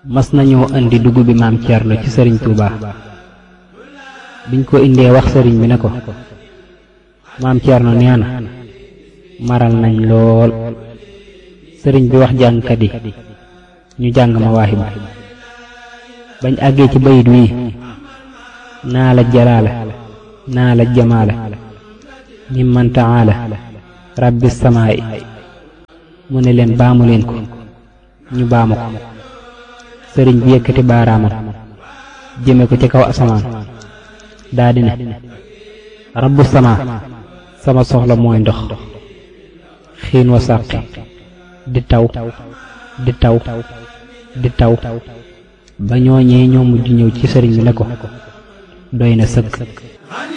mas nañoo indi dugub bi maam Thierno ci sëriñ Touba biñ ko indee wax sëriñ bi ne ko maam Thierno nee na maral nañ lool sëriñ bi wax jàngkat yi ñu jàng ma waaxi ba bañ àggee ci bayit wii naa la jalaala naa la jamaala mimman taala rabbi samaay mu ne leen baamu leen ko ñu baamu ko sëriñ bi yëkkati baaraamam jëme ko ci kaw asamaan daa di ne rabbu sama sama soxla mooy ndox xiin wa sàqi di taw di taw di taw ba ñooñee ñoo mujj ñëw ci sëriñ bi ne ko doy na sëkk